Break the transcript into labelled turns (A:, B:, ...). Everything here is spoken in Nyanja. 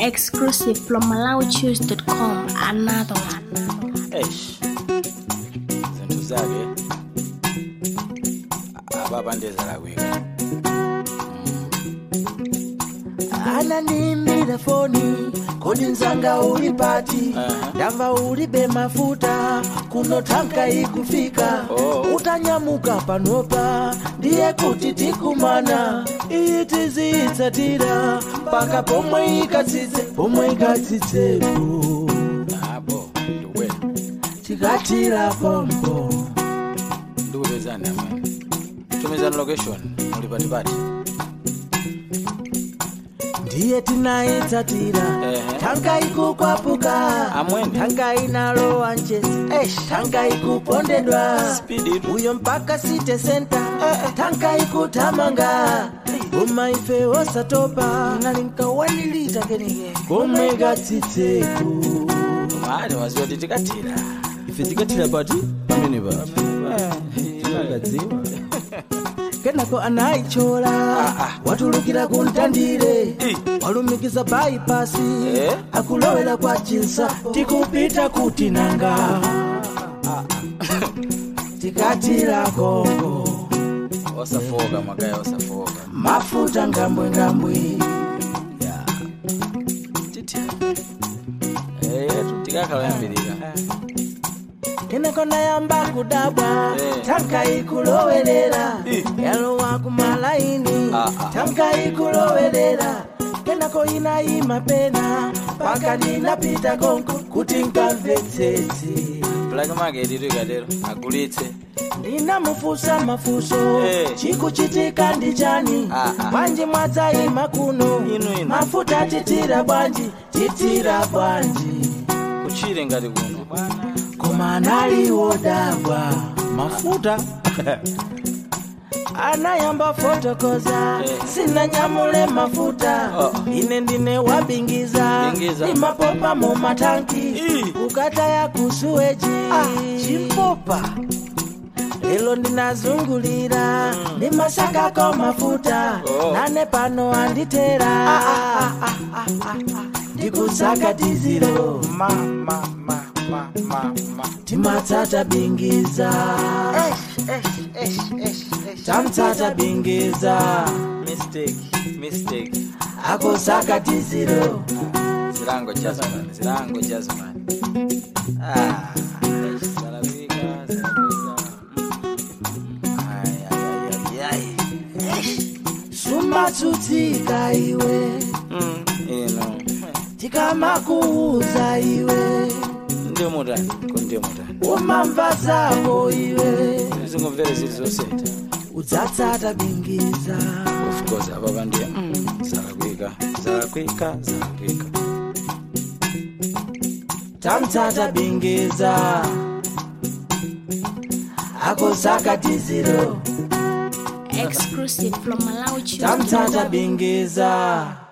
A: Exclusive from MalawiChoose.com. Another one.
B: eish zinto zake ababandezela kwika
C: ananimbira foni kodi nzanga uli pati
B: Aha.
C: ndamva ulibe mafuta kuno tanka ikufika
B: Oh.
C: utanyamuka panopa ndiye kuti tikumana iyi tiziyitsatira mpaka pomwe ikatsitse pomwe ikatsitsepo
B: abo ndikwela
C: tikatira pompo
B: ndikupezani amene tumizani location muli patipati
C: ndiye tinayitsatira
B: Ehe.
C: tanka ikukwapuka
B: Amwene.
C: tanka inalowa njezi tanka ikupondedwa
B: Speed it.
C: uyo mpaka city center tanka ikuthamanga koma ife osatopa nalinkawanilita kenike komwe katsitseko
B: mali waziwa kuti tikatira
C: ife tikatira pati pamene pati tinakadziwa kenako anayichola watulukira kuntandire walumikiza baipasi
B: Eh?
C: akulowera kwa chinsa tikupita kuti nanga tikatira kongo
B: osafoka mwakaya osafoka
C: mafuta ngambwengambwe
B: titira eyetu tikakhala yambirira
C: kenako nayamba kudabwa
B: Eh.
C: tanka ikulowerera yalowa kumalaini
B: Ah, ah.
C: tanka ikulowerera kenako inayima pena paka ndinapita konko kuti nkamvetsetse
B: black market itu ikatero agulitse
C: ndinamufusa mafuso
B: Eh.
C: chikuchitika ndi chani
B: Ah, ah.
C: bwanji mwadzayima kuno
B: Inu, inu.
C: mafuta titira bwanji titira bwanji
B: kuchire ngati kuno
C: koma analiwodabwa
B: mafuta
C: anayamba fotokoza
B: Eh.
C: sinanyamule mafuta
B: Oh.
C: ine ndine wabingiza
B: Bingiza.
C: imapopa mu matanki
B: Ii.
C: ukataya kusuweji
B: chimpopa
C: lelo ndinazungulira ndimasakako mafuta
B: Oh.
C: nane pano anditera ndikusaka diziro
B: ma ma ma ma ma ma
C: timatsata bingiza tamtsata bingiza
B: mistake mistake
C: akusaka diziro
B: zilango jasman zilango jasman ah eish, salafika salafika ay ay ay ay
C: sumatsutsika iwe
B: mm ino
C: tikamakuuza iwe
B: ndio mutani ko ndio mutani
C: umamva zako iwe
B: zingomvere zili zoseta
C: udzatsata bingiza
B: of course apa pandiye mm, zalakwika zalakwika zalakwika
C: tamtsata bingiza akusaka diziro
A: Exclusive from
C: tamtsata
A: MalawiChoose.com.
C: bingiza